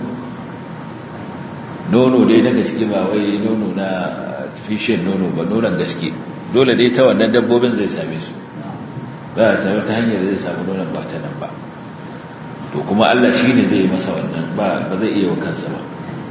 nono dai na gaske ba wai nono na artificial nono ba nonon gaske dole dai ta wannan dabbobin zai same su ba ta wata hanyar da zai samu nonon ba ta nan ba to kuma Allah shi ne zai masa wannan ba ba zai iya wa kansa ba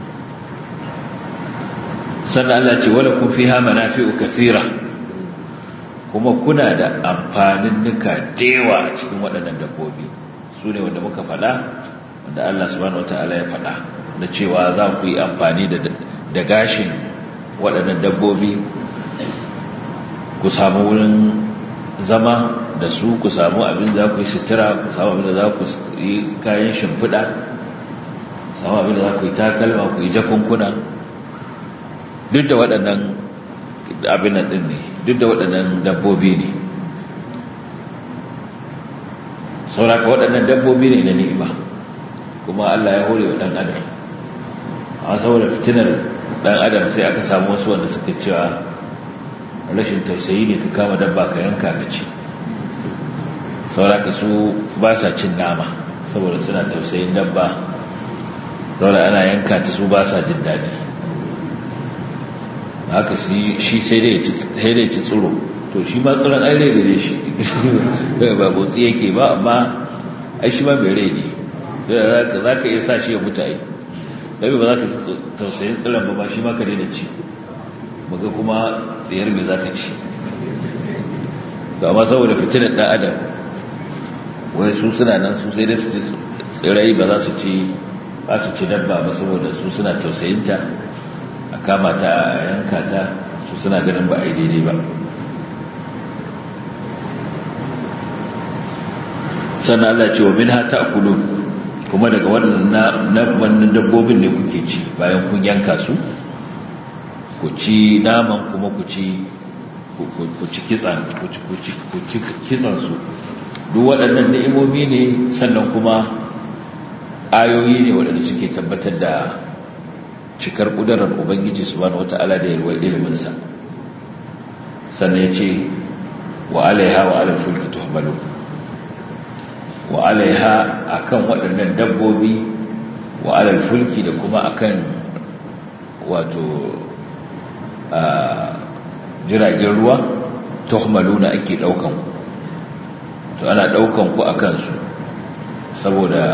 sannan Allah ce wala kun fiha manafi'u kathira kuma kuna da amfanin nuka dewa a cikin waɗannan dabbobi su ne wanda muka faɗa wanda Allah subhanahu wata'ala ya faɗa da cewa za ku yi amfani da gashin waɗannan dabbobi ku samu wurin zama da su ku samu abin za ku yi sutura ku samu abin da za ku yi kayan shimfiɗa ku samu abin da za ku yi takalma ku yi jakunkuna duk da waɗannan abin nan ɗin ne duk da waɗannan dabbobi ne sauraka waɗannan dabbobi ne na ni'ima kuma Allah ya hore wa ɗan adam a saboda fitinar ɗan adam sai aka samu wasu wanda suka cewa rashin tausayi ne ka kama dabba ka yanka ka ci sauraka su ba sa cin nama saboda suna tausayin dabba saboda ana yanka ta su ba sa jin daɗi haka shi sai dai ci tsoro to shi ma tsoron ai rai gare shi ba motsi yake ba amma ai shi ma mai rai ne za ka iya sa shi ya mutu ai ɗabi ba za ka tausayin tsiron ba ba shi ma ka daina ci maga kuma tsayar mai za ka ci to amma saboda fitinar ɗan adam wai su suna nan su sai dai su ci tsirai ba za su ci ba su ci dabba ba saboda su suna tausayinta a kama ta a yanka ta su suna ganin ba a yi daidai ba sannan Allah ce wa minha ta'kulun kuma daga wannan na wannan dabbobin ne kuke ci bayan kun yanka su ku ci naman kuma ku ci ku ci kitsan ku ci kitsan su duk waɗannan ni'imomi ne sannan kuma ayoyi ne waɗanda suke tabbatar da cikar ƙudurar ubangiji subhanahu wata'ala da yalwar iliminsa sannan ya ce wa alaiha wa alal fulki tuhmalu wa alaiha akan waɗannan dabbobi wa alal fulki da kuma akan wato jiragen ruwa tuhmaluna ake ɗaukan ku to ana ɗaukan ku akan su saboda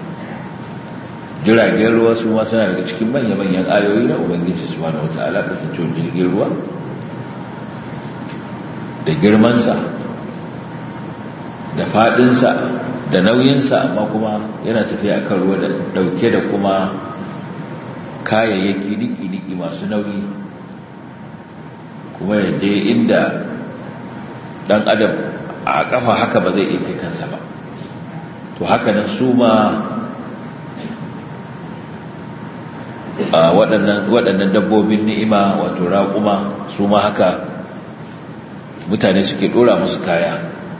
jiragen ruwa su ma suna daga cikin manya-manyan ayoyi na ubangiji su wani wata alaƙa su jirgin ruwa da girmansa da faɗinsa da nauyinsa amma kuma yana tafiya kan ruwa da ɗauke da kuma kayayyaki niki-niki masu nauyi kuma ya je inda ɗan adam a ƙafa haka ba zai iya kai kansa ba to hakanan su ma waɗannan dabbobin ni'ima wato raƙuma su ma haka mutane suke ɗora musu kaya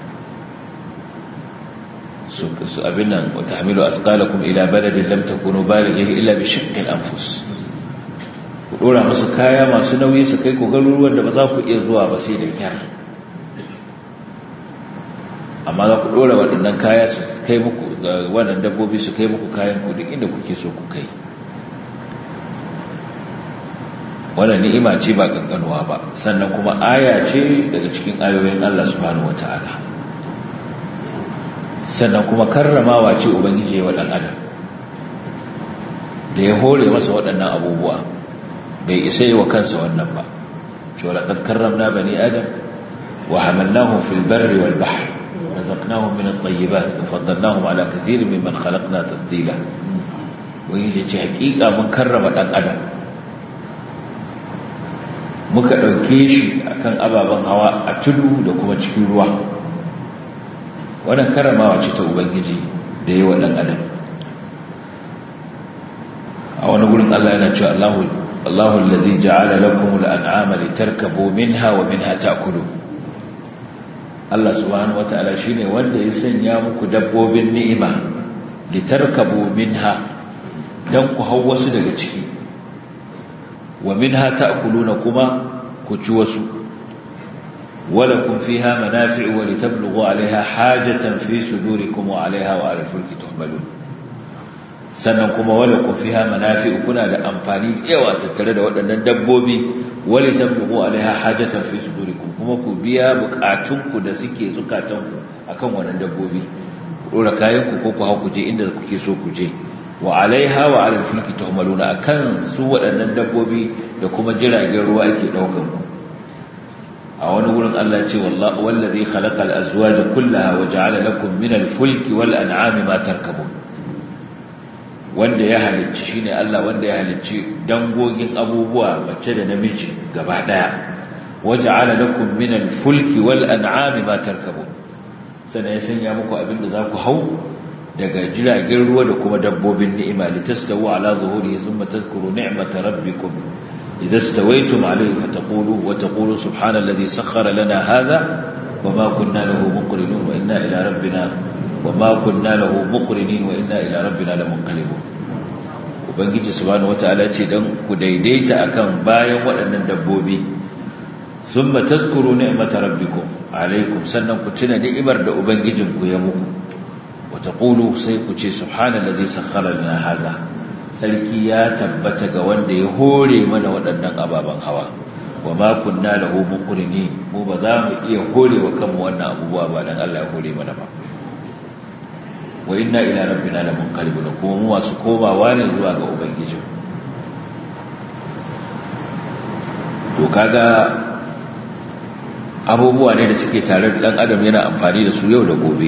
su abin nan wata hamilu a tsakalakum ila baladin lam takunu balighi illa bi shiqqil anfus ku ɗora musu kaya masu nauyi su kai ku garuruwan da ba za ku iya zuwa ba sai da kyar amma za ku ɗora waɗannan kaya su kai muku wannan dabbobi su kai muku kayan ku duk inda kuke so ku kai wannan ni'ima ce ba kankanuwa ba sannan kuma aya ce daga cikin ayoyin Allah subhanahu wataala sannan kuma karramawa ce ubangiji wa dan adam da ya hore masa waɗannan abubuwa bai isa yi wa kansa wannan ba cewa laqad karramna bani adam wa hamalnahum fil barri wal bahr razaqnahum min at-tayyibat wa faddalnahum ala kathirin mimman khalaqna tafdila wani ce hakika mun karrama dan adam muka ɗauke shi akan ababen hawa a tudu da kuma cikin ruwa wannan karamawa ce ta ubangiji da yi wa ɗan adam a wani gurin Allah yana cewa Allahu Allahu allazi ja'ala lakum al-an'ama litarkabu minha wa minha ta'kulu Allah subhanahu wata'ala shine wanda ya sanya muku dabbobin ni'ima litarkabu minha dan ku hau wasu daga ciki wa minha ta'kuluna kuma ku ci wasu walakum fiha manafi'u wa litablughu 'alayha hajatan fi sudurikum wa 'alayha wa 'alal fulki tuhmalun sannan kuma walakum fiha manafi'u kuna da amfani yawa tattare da waɗannan dabbobi wa litablughu 'alayha hajatan fi sudurikum kuma ku biya bukatunku da suke zukatanku akan wannan dabbobi dora kayanku ko ku hau ku je inda kuke so ku je wa alaiha wa alal fulki tuhmaluna akan su waɗannan dabbobi da kuma jiragen ruwa ake daukan ku a wani wurin Allah ce wallahi wallazi khalaqal azwaja kullaha wa ja'ala lakum minal fulki wal an'ami ma tarkabun wanda ya halicci shine Allah wanda ya halicci dangogin abubuwa mace da namiji gaba daya wa ja'ala lakum minal fulki wal an'ami ma tarkabun sannan ya sanya muku abinda za ku hau daga jiragen ruwa da kuma dabbobin ni'ima litastawu ala zuhuri thumma tadhkuru ni'mata rabbikum idza stawaytum alayhi fataqulu wa taqulu subhanalladhi sakhkhara lana hadha wama kunna lahu muqrinin wa inna ila rabbina wama kunna lahu muqrinin wa inna ila rabbina lamunqalibun ubangiji subhanahu wataala ce dan ku daidaita akan bayan waɗannan dabbobi thumma tadhkuru ni'mata rabbikum alaykum sannan ku tuna ni'imar da ubangijinku ya muku وتقولوا سيكوشي سبحان الذي سخر لنا هذا sarki ya tabbata ga wanda ya hore mana waɗannan ababen hawa wa ma kunna lahu muqrini mu ba za mu iya hore wa kanmu wannan abubuwa ba dan Allah ya hore mana ba wa inna ila rabbina lamunqalibun kuma mu masu komawa ne zuwa ga ubangiji to kaga abubuwa ne da suke tare da dan adam yana amfani da su yau da gobe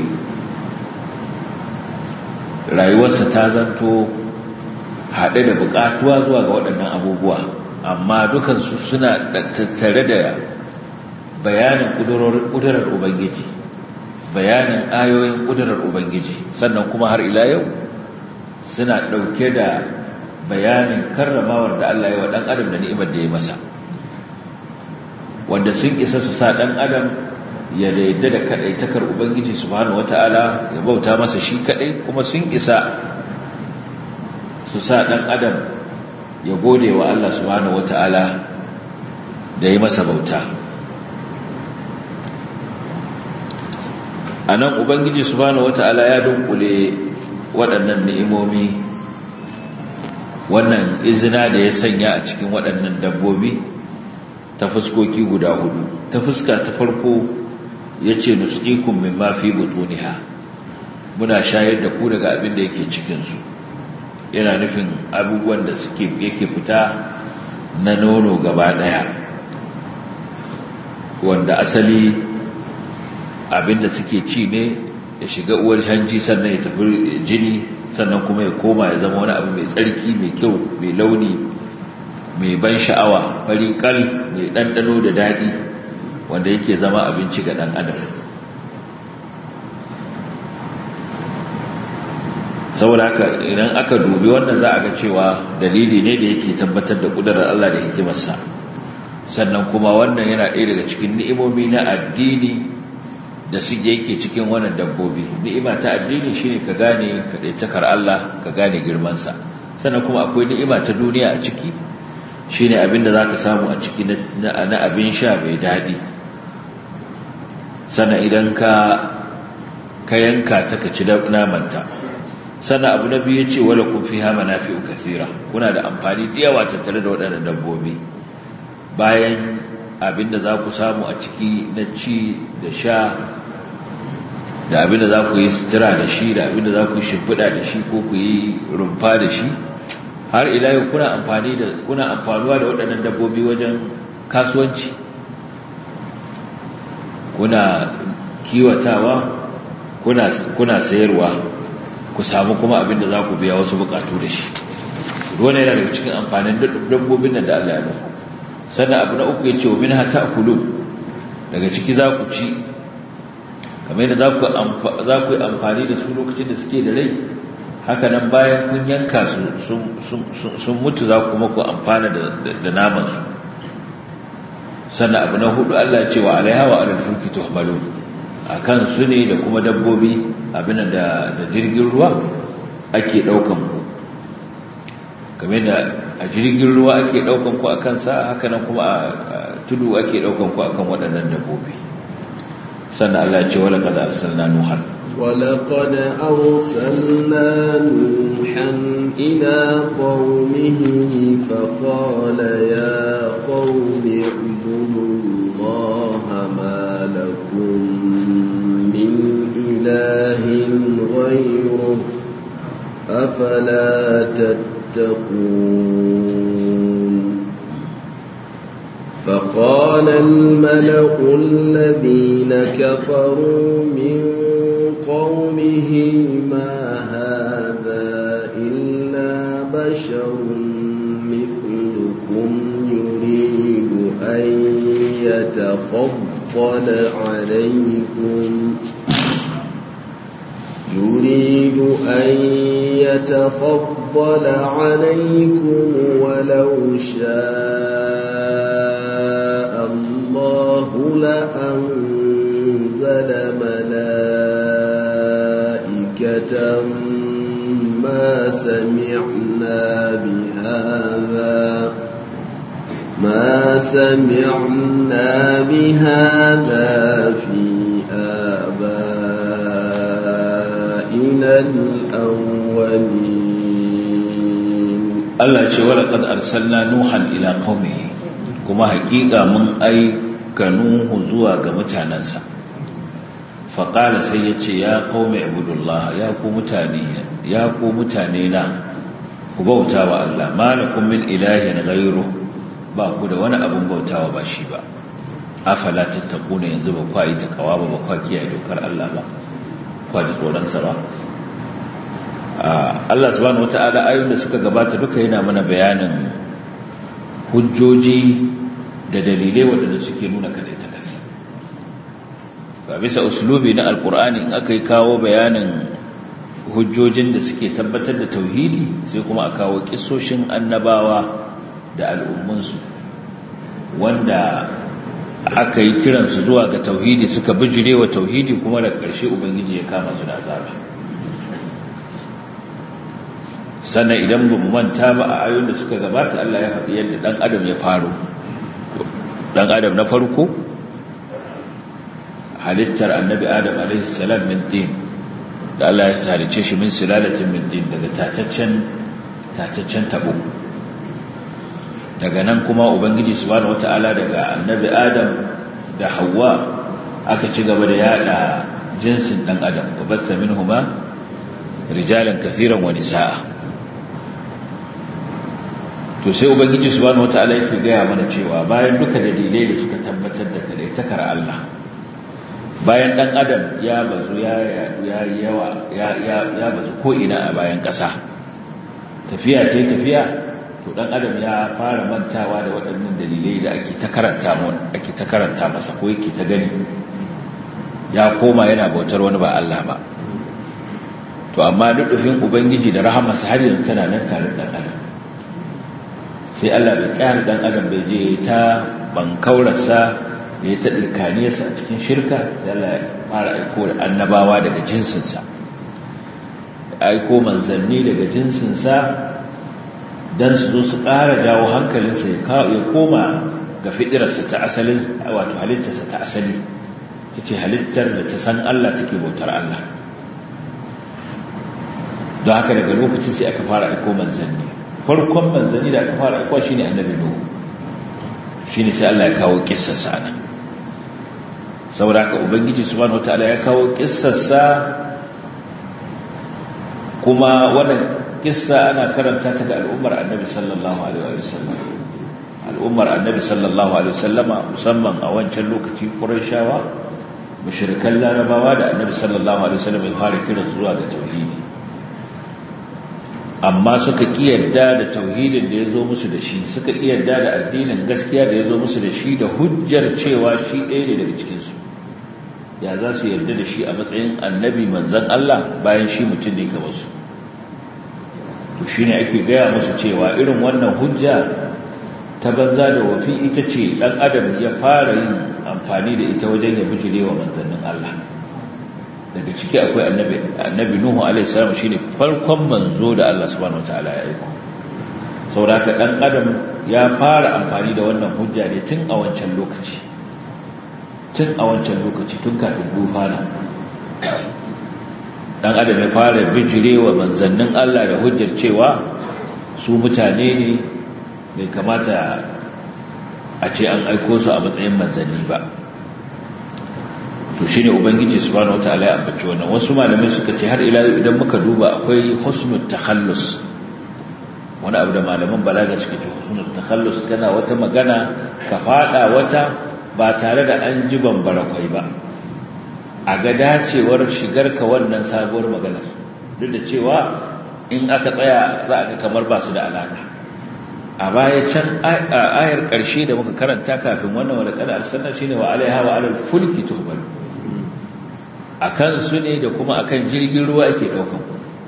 rayuwarsa ta zanto haɗe da buƙatuwa zuwa ga waɗannan abubuwa amma dukansu suna tattare da bayanin ƙudurar ubangiji bayanin ayoyin ƙudurar ubangiji sannan kuma har ila yau suna ɗauke da bayanin karramawar da Allah ya wa ɗan adam da ni'imar da ya masa wanda sun isa su sa ɗan adam ya daidai da kadaitakar ubangiji subhanahu wataala ya bauta masa shi kadai kuma sun isa su sa dan adam ya gode wa Allah subhanahu wataala da yi masa bauta a nan ubangiji subhanahu wata'ala ya dunkule waɗannan ni'imomi wannan izina da ya sanya a cikin waɗannan dabbobi ta fuskoki guda hudu ta fuska ta farko ya ce nusqikun mimma fi butuniha muna shayar da ku daga abin da yake cikinsu yana nufin abubuwan da suke yake fita na nono gaba ɗaya wanda asali abin da suke ci ne ya shiga uwar hanji sannan ya tafi jini sannan kuma ya koma ya zama wani abu mai tsarki mai kyau mai launi mai ban sha'awa fari kal mai ɗanɗano da daɗi wanda yake zama abinci ga ɗan adam saboda haka idan aka dubi wannan za a ga cewa dalili ne da yake tabbatar da ƙudurar Allah da hikimarsa sannan kuma wannan yana ɗaya daga cikin ni'imomi na addini da suke yake cikin wannan dabbobi ni'ima ta addini shine ka gane kaɗaitakar Allah ka gane girmansa sannan kuma akwai ni'ima ta duniya a ciki shine abin da za ka samu a ciki na abin sha mai daɗi sannan idan ka ka yanka ta ka ci namanta sannan abu na biyu ce wala kun fi hama na fi'u kathira kuna da amfani da yawa tattare da waɗannan dabbobi bayan abinda za ku samu a ciki na ci da sha da abinda za ku yi sutura da shi da abinda za ku yi shimfiɗa da shi ko ku yi rumfa da shi har ila yau kuna amfani da kuna amfanuwa da waɗannan dabbobi wajen kasuwanci kuna kiwatawa kuna kuna sayarwa ku samu kuma abin da za ku biya wasu bukatu da shi dole yana daga cikin amfanin dabbobin nan da Allah ya nufa sannan abu na uku ya ce wa min hata kulu daga ciki za ku ci kamar yadda za ku yi amfani da su lokacin da suke da rai haka nan bayan kun yanka su sun mutu za ku kuma ku amfana da namansu sannan abu na hudu Allah ce wa alaiha wa alal fulki tuhmalu akan su ne da kuma dabbobi abin da da jirgin ruwa ake daukan ku kamar da a jirgin ruwa ake daukan ku akan sa haka nan kuma a tudu ake daukan ku akan waɗannan dabbobi sannan Allah ya ce wala qad arsalna nuhan ولقد أرسلنا نوحا إلى قومه فقال يا قوم اعبدوا الله ما لكم من إله غيره أفلا تتقون فقال الملأ الذين كفروا من قومه ما هذا إلا بشر مثلكم يريد أن يتفضل عليكم يريد أن يتفضل عليكم ولو شاء الله لأنزل ملائكة ما سمعنا بهذا ما سمعنا بهذا في آبائنا الأولين Allah ce wala qad arsalna nuhan ila qaumihi kuma hakika mun aika nuhu zuwa ga mutanansa fa qala sai yace ya qaumi ibudullah ya ku mutane ya ku mutane na ku bautawa Allah malakum min ilahin ghayru ba ku da wani abun bautawa ba shi ba afala tattaquna yanzu ba ku yi takawa ba ba ku kiyaye dokar Allah ba ku ji tsoron sa ba Allah subhanahu wata'ala ayoyin da suka gabata duka yana mana bayanin hujjoji da dalilai waɗanda suke nuna kadaita kasi ba bisa uslubi na alkur'ani in aka yi kawo bayanin hujjojin da suke tabbatar da tauhidi sai kuma a kawo kisoshin annabawa da al'ummunsu wanda aka yi kiransu zuwa ga tauhidi suka bijirewa tauhidi kuma da ƙarshe ubangiji ya kama su da azaba sannan idan ba mu manta ba a ayoyin da suka gabata Allah ya faɗi yadda ɗan adam ya faru ɗan adam na farko halittar annabi adam alaihi salam min tin da Allah ya halice shi min silalatin min tin daga tataccen tataccen tabo daga nan kuma ubangiji subhanahu wataala daga annabi adam da hawa aka ci gaba da yada jinsin dan adam wa batha minhuma rijalan kathiran wa nisaa to sai ubangiji subhanahu wataala yake gaya mana cewa bayan duka dalilai da suka tabbatar da kadaitakar Allah bayan dan adam ya bazu ya ya yawa ya ya ya bazu ko ina a bayan ƙasa tafiya ce tafiya to dan adam ya fara mantawa da waɗannan dalilai da ake ta karanta mu ake ta karanta masa ko yake ta gani ya koma yana bautar wani ba Allah ba to amma dudufin ubangiji da rahamarsa har yanzu tana nan tare da dan adam sai Allah bai kyar dan adam bai je ta bankaurarsa ya ta dirkaniyarsa a cikin shirka sai Allah ya fara aiko da annabawa daga jinsinsa aiko manzanni daga jinsinsa don su zo su ƙara jawo hankalinsa ya koma ga fiɗirarsa ta asalin wato halittarsa ta asali ta ce halittar da ta san Allah take bautar Allah don haka daga lokacin sai aka fara aiko manzanni farkon manzanni da aka fara aiko shine annabi nuhu shine sai Allah ya kawo kissarsa nan saboda haka ubangiji subhanahu wataala ya kawo kissarsa kuma wannan kissa ana karanta ta ga al'ummar annabi sallallahu alaihi wasallam al'ummar annabi sallallahu alaihi wasallama musamman a wancan lokaci qurayshawa mushrikan larabawa da annabi sallallahu alaihi wasallam ya fara kira zuwa ga tauhidi amma suka kiyarda da tauhidin da yazo musu da shi suka kiyarda da addinin gaskiya da yazo musu da shi da hujjar cewa shi ɗaya ne daga cikin su ya za su yarda da shi a matsayin annabi manzon Allah bayan shi mutum ne kamar su to shine ake gaya musu cewa irin wannan hujja ta banza da wafi ita ce dan adam ya fara yin amfani da ita wajen ya bijirewa manzannin Allah daga ciki akwai annabi annabi nuhu alaihi salam shine farkon manzo da Allah subhanahu wataala ya aika saboda dan adam ya fara amfani da wannan hujja ne tun a wancan lokaci tun a wancan lokaci tun kafin dufana dan adam ya fara bijirewa manzannin Allah da hujjar cewa su mutane ne bai kamata a ce an aiko su a matsayin manzanni ba to shine ubangiji subhanahu wataala ya ambaci wannan wasu malamai suka ce har ila idan muka duba akwai husnul takhallus wani abu da malaman balaga suke ce husnul takhallus kana wata magana ka fada wata ba tare da an ji bambara kwai ba a ga dacewar shigar ka wannan sabuwar maganar duk da cewa in aka tsaya za a ga kamar ba su da alaka a baya can ayar ƙarshe da muka karanta kafin wannan wadda kada arsalna shine wa alaiha wa alal fulki tuhbal akan su ne da kuma akan jirgin ruwa ake daukan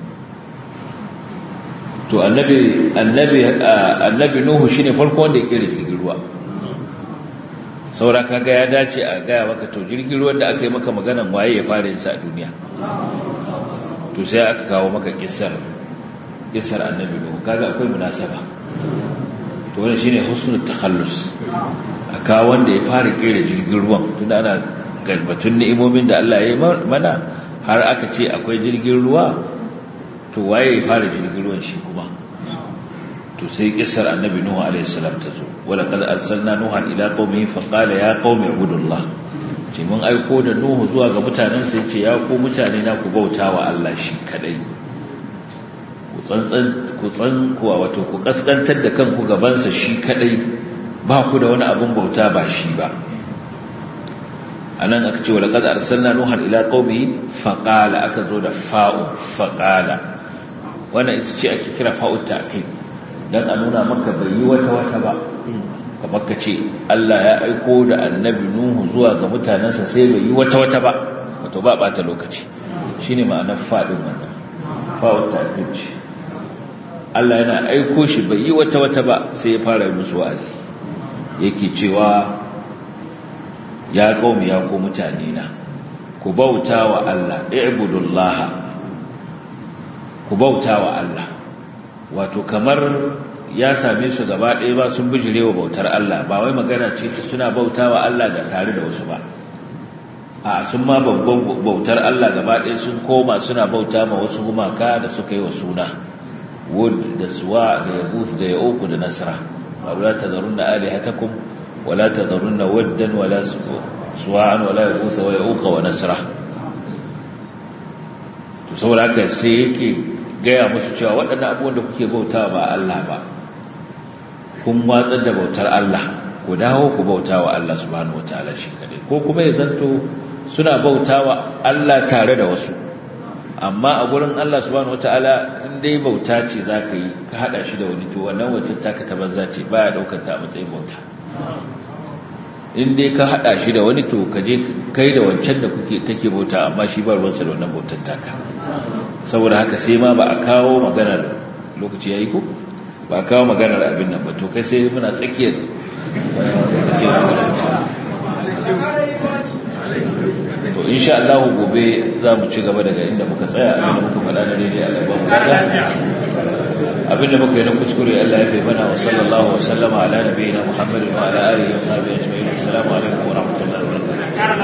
to annabi annabi annabi nuhu shine farko wanda ya kira jirgin ruwa saura kaga ya dace a gaya maka to jirgin ruwan da aka yi maka maganan waye ya fara yin sa a duniya to sai aka kawo maka kissar kissar annabi nuhu kaga akwai munasaba to wannan shine husnul takhallus aka wanda ya fara kera jirgin ruwan tunda ana galbatun ni'imomin da Allah ya yi mana har aka ce akwai jirgin ruwa to waye ya fara jirgin ruwan shi kuma to sai kissar annabi nuhu alaihi salam ta zo wala qad arsalna nuhan ila qaumihi fa qala ya qaumi ibudullah ce mun aiko da nuhu zuwa ga mutanen sai ce ya ku mutane na ku bautawa Allah shi kadai ku tsantsan ku tsan kuwa wato ku kaskantar da kanku gabansa shi kadai ba ku da wani abun bauta ba shi ba anan aka ce wala qad arsalna nuhan ila qaumihi fa qala aka zo da fa'u fa qala wannan ita ce ake kira fa'u ta'kid dan a nuna maka bai yi wata wata ba kamar ka ce Allah ya aiko da annabi nuhu zuwa ga mutanensa sai bai yi wata wata ba wato ba bata lokaci shine ma'anar fadin wannan fa'u ta'kid Allah yana aiko shi bai yi wata wata ba sai ya fara musu wa'azi yake cewa ya qaumi ya ko mutane na ku bauta wa Allah i'budullaha ku bauta wa Allah wato kamar ya same su gaba ɗaya ba sun bijirewa bautar Allah ba wai magana ce ta suna bauta wa Allah ga tare da wasu ba a sun ma babban bautar Allah gaba ɗaya sun koma suna bauta ma wasu gumaka da suka yi wa suna wud da suwa da yaguth da yauku da nasra wala tadharunna alihatakum wala tadharunna waddan wala suwa'an wala yaguth wa yauqa wa nasra to saboda haka sai yake gaya musu cewa waɗannan abubuwan da kuke bauta ba Allah ba kun watsar da bautar Allah ku dawo ku bauta wa Allah subhanahu wataala shi kadai ko kuma ya zanto suna bauta wa Allah tare da wasu amma a gurin Allah subhanahu wataala in dai bauta ce zaka yi ka hada shi da wani to wannan wata taka ta banza ce baya daukar ta a matsayin bauta in dai ka hada shi da wani to ka je kai da wancan da kuke kake bauta amma shi ba ruwansa da wannan bautar taka saboda haka sai ma ba a kawo maganar lokaci yayi ko ba a kawo maganar abin nan ba to kai sai muna tsakiyar to insha Allah gobe za mu ci gaba daga inda muka tsaya abinda muka faɗa da daidai a gaban mu abinda muka yi na kuskure Allah ya fi mana wa sallallahu wa sallama ala nabiyina Muhammadin wa ala alihi wa sahbihi ajma'in assalamu alaikum wa rahmatullahi wa barakatuh